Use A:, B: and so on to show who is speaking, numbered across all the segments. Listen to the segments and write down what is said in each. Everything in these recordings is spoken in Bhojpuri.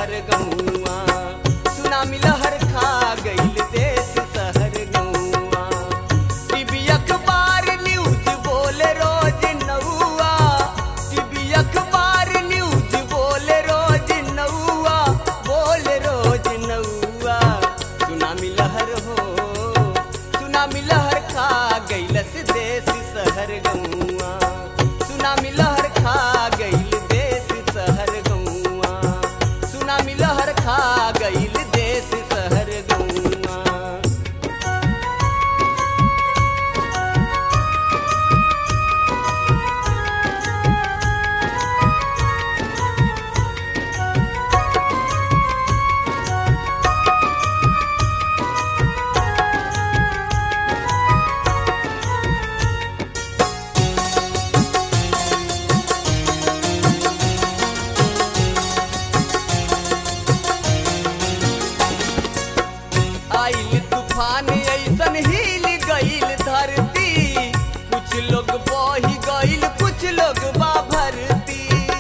A: शहर गौआ सुनामी लहर खा गईल देश शहर गौआ टीवी अखबार न्यूज बोले रोज नौआ टीवी अखबार न्यूज बोले रोज नौआ बोले रोज नौआ सुनामी लहर हो सुनामी लहर खा गईलस देश शहर गौआ सुनामी लहर खा गईल देश शहर गौआ सुनामी लहर खा गईल देश शहर गौआ आइल तूफान ऐसन हिल गईल धरती कुछ लोग बही गईल कुछ लोग बा भरती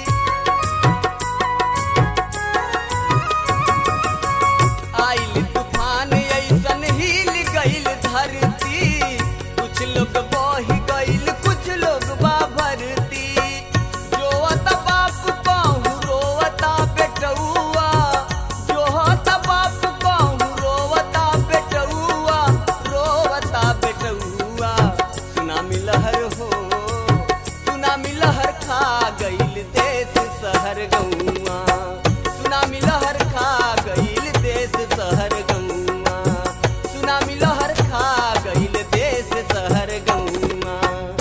A: आइल तूफान ऐसन हिल गईल धरती कुछ लोग बही गईल कुछ लोग बा भरती जोवत बाप कहूँ रोवता बेटौआ जोहत बाप कहूँ रोवता बेटौआ रोवता बेटौआ सुनामी लहर हो सुनामी लहर खा गईल देश शहर गौआ सुनामी लहर खा गईल देश शहर गौआ सुनामी लहर खा गईल देश शहर गौआ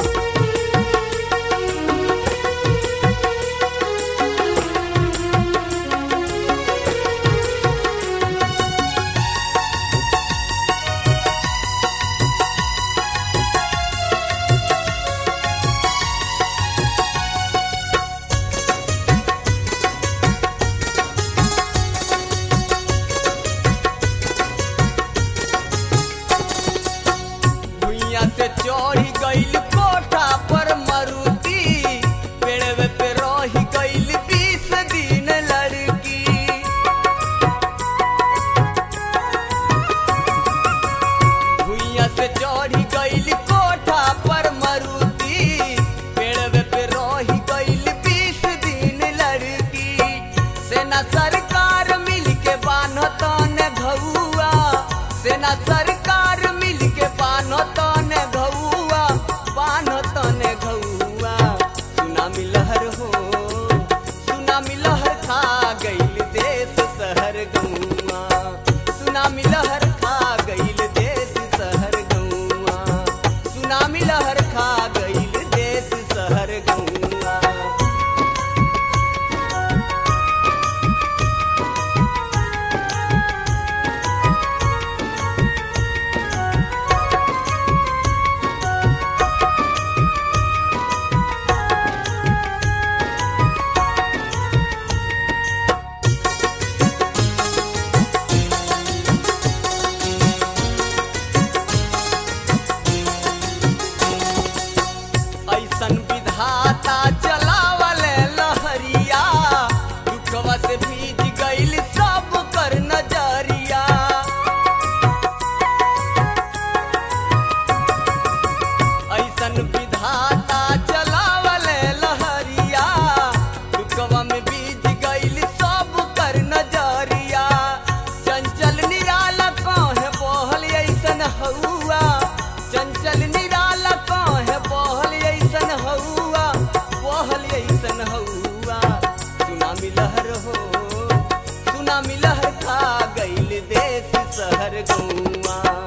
A: भुइया से चढ़ी गईल कोठा पर मरुती पेड़वे पे रही गईल बीस दिन लड़की भुइया से चढ़ी गईल कोठा पर मरुती पेड़वे पे रही गईल बीस दिन लड़की सेना सरकार मिल के बान्हतन घौआ सेना सरकार मिल के बान्हतन घौआ बान्हतन घौआ सुनामी लहर हो सुनामी लहर खा गईल देश शहर गौआ सुनामी लहर खा गईल देश शहर गौआ सुनामी लहर खा गईल देश शहर गौआ ऐसन विधाता चलावल लहरिया दुखवा से भीज गईल सब कर नजरिया ऐसन विधाता चलावल लहरिया दुखवा में बीज गईल सब कर नजरिया चंचल निराला कहे बहल ऐसन हौआ चंचल निराला कहे बहल ऐसन हौआ बहल ऐसन हौआ सुनामी लहर हो सुनामी लहर खा गईल देश शहर गौआ